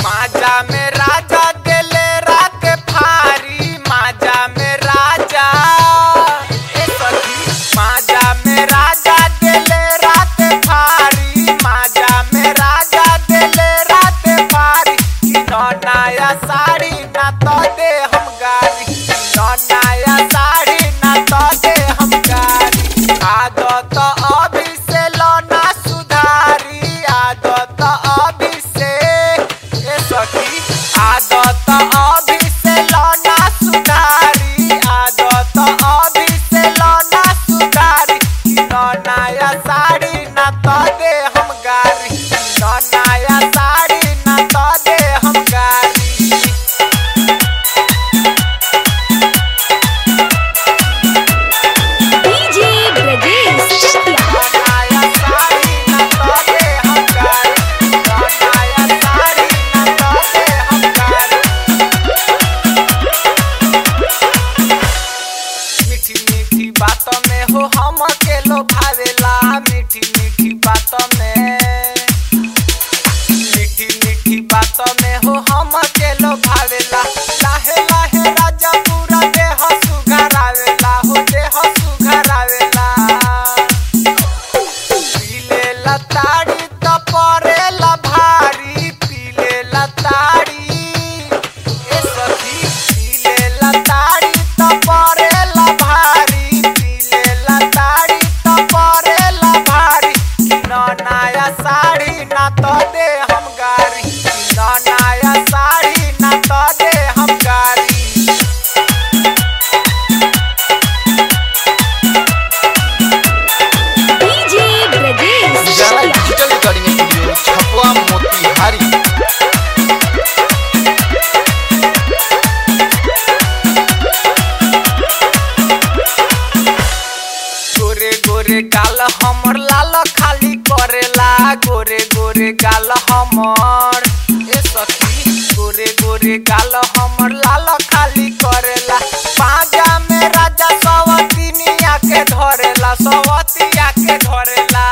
माजा में राजा देले रात फारी माजा में राजा ए सखी माजा में राजा देले रात फारी माजा में राजा देले रात फारी कि न नया साड़ी ना तो दे हम गारी न नया साड़ी ना तो दे हम गारी आदत अभी से लौना सुधारी आदत अभी से ए सखी आदत अभी से लौना सुधारी आदत अभी से लौना सुधारी कि न नया साड़ी ना तो दे हम गारी न नया साड़ी ना तो दे हम गारी डीजे ब्रजेश चकिया नया साड़ी ना तो दे हम गारी न नया साड़ी ना तो दे हम गारी मीठी मीठी बातों में हो हम के लो भावेला मीठी मीठी बातों में मीठी मीठी बातों में हो हम के लो भावेला लाहे लाहे राजा पूरा देह सुघरावेला हो देह सुघरावेला पीले लताड़ी तो परेला भारी पीले लताड़ी ए सखी पीले लताड़ी तो परेला भारी पीले लताड़ी तो परेला भारी कि न नया साड़ी ना तो दे हम गारी कि न नया साड़ी ना तो दे हम गारी DJ Brajesh Ujala Chakia digital recording studio Chhapwa Motihari गोरे गोरे गाल हमर लाल खाली करेला गोरे गोरे गाल हमर ए सखी गोरे गोरे गाल हमर लाल खाली करेला पाजा में राजा सवतिनिया के धरेला सवतिया के धरेला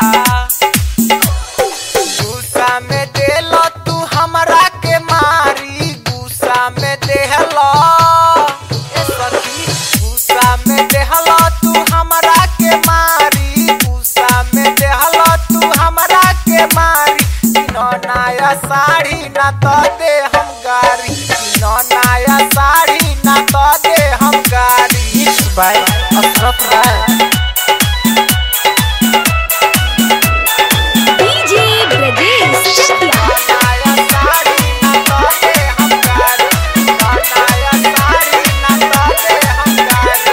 गुस्सा में देल तू हमरा के मारी गुस्सा में देहल ए सखी गुस्सा में देहल तू हमरा के मारी गुस्सा में देहल तू हमरा के मारी न नया साड़ी ना तो दे हम गारी न नया साड़ी ना तो दे हम गारी mix by Ashraf Rai DJ Brajesh Chakia नया साड़ी ना तो दे हम गारी नया साड़ी ना तो दे हम गारी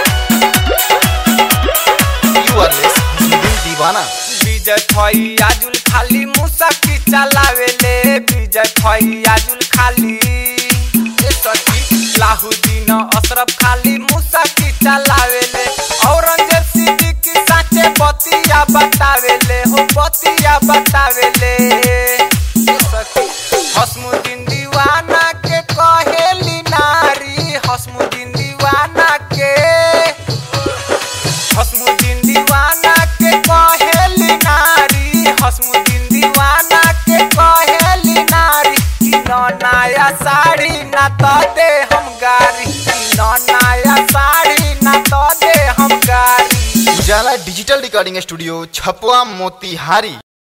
यू आर लेस हसनुद्दीन दीवाना विजय फैयाजुल खाली मुसकी चलावेले विजय फैयाजुल खाली ए सखी लाहुद्दीन अशरफ खाली मुसकी चलावेले औरंगजेब सिद्दीकी साचे बतिया बतावेले हो बतिया बतावेले ए सखी हसमुद्दीन दीवाना के कहेली नारी हसमुद्दीन दीवाना के हसमुद्दीन दीवाना के कहेली नारी हसमुद्दीन दीवाना के कहेली नारी कि न नया साड़ी ना तो दे हम गारी कि न नया साड़ी ना तो दे हम गारी Ujala digital recording studio Chhapwa Motihari